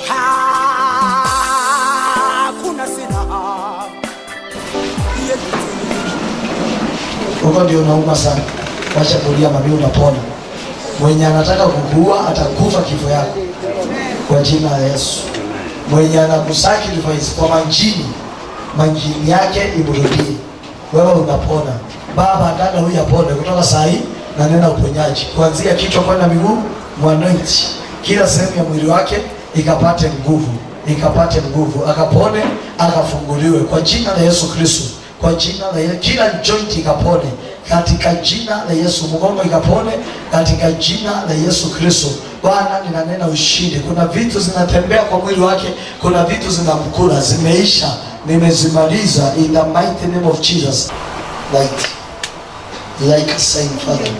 hakuna silaha yeyote huko ndio unauma sana wacha kulia mami unapona mwenye anataka kukuua atakufa kifo yako kwa jina la yesu mwenye anakusacrifice kwa manjini manjini yake imrudie wewe unapona baba dada huyu apone kutoka saa hii na nena uponyaji kuanzia kichwa kwenda miguu mwanoiti kila sehemu ya mwili wake ikapate nguvu ikapate nguvu akapone akafunguliwe kwa jina la yesu kristo kwa jina la Yesu, kila joint ikapone katika jina la Yesu, mgongo ikapone katika jina la Yesu Kristo. Bwana, ninanena ushindi. Kuna vitu zinatembea kwa mwili wake, kuna vitu zinamkula, zimeisha, nimezimaliza in the mighty name of Jesus. Light, like a saying Father,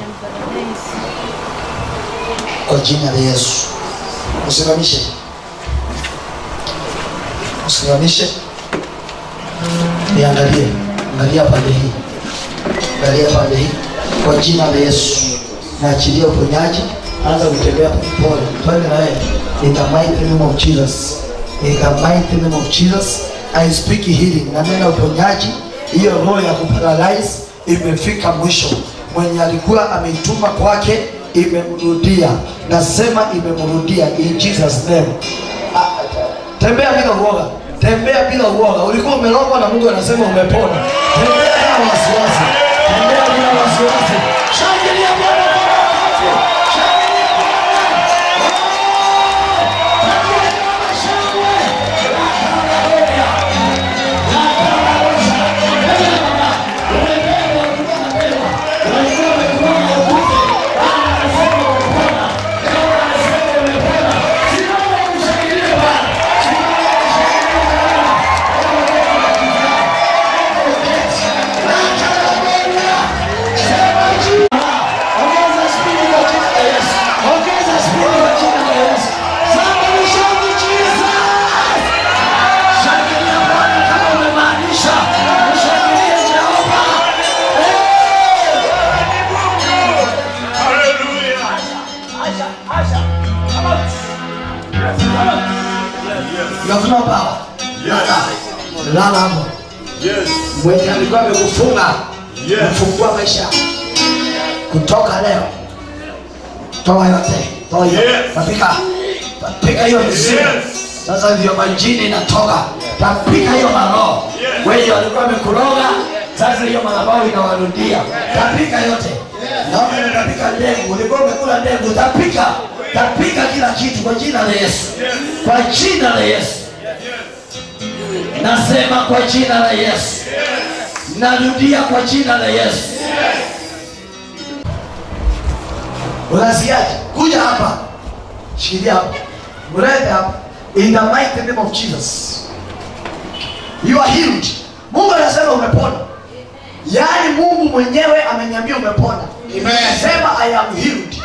kwa jina la Yesu, usimamishe, usimamishe niangalie angalia pande hii angalia pande hii kwa jina la yesu naachilia uponyaji anza kutembea polepole twende na wewe in the mighty name of jesus in the mighty name of jesus i speak healing na nena uponyaji hiyo roho ya kuparalyze imefika mwisho mwenye alikuwa ameituma kwake imemrudia nasema imemrudia in jesus name Ah, tembea bila uoga tembea bila uoga ulikuwa umerogwa na mungu anasema umepona tembea bila wasiwasi tembea bila wasiwasi shangilia bwana kwa wakati shangilia bwana Ongeza spidi kwa jina la Yesu. Ongeza spidi kwa jina la Yesu. Somebody shout Jesus. Shangilia Bwana kama umemaanisha. Mshangilie Jehova. You have no power. Lala hapo. Mwenye alikuwa amekufunga. Mfungua maisha. Kutoka leo. Toa yote. Toa yote. Yes. Tapika. Tapika hiyo mizimu. Yes. Sasa ndio majini inatoka. Tapika hiyo maroho. Yes. Wenye walikuwa wamekuroga. Sasa hiyo madhabahu inawarudia. Tapika yote. Naona unatapika ndengu. Ulikuwa umekula ndengu. Tapika. Tapika kila kitu kwa jina la Yesu. Kwa jina la Yesu. Nasema kwa jina la Yesu. Narudia kwa jina la Yesu. Unasikiaje? Kuja hapa. Shikilia hapa. Mlete hapa. In the mighty name of Jesus. You are healed. Mungu anasema umepona. Yaani Mungu mwenyewe ameniambia umepona. Amen. Sema I am healed.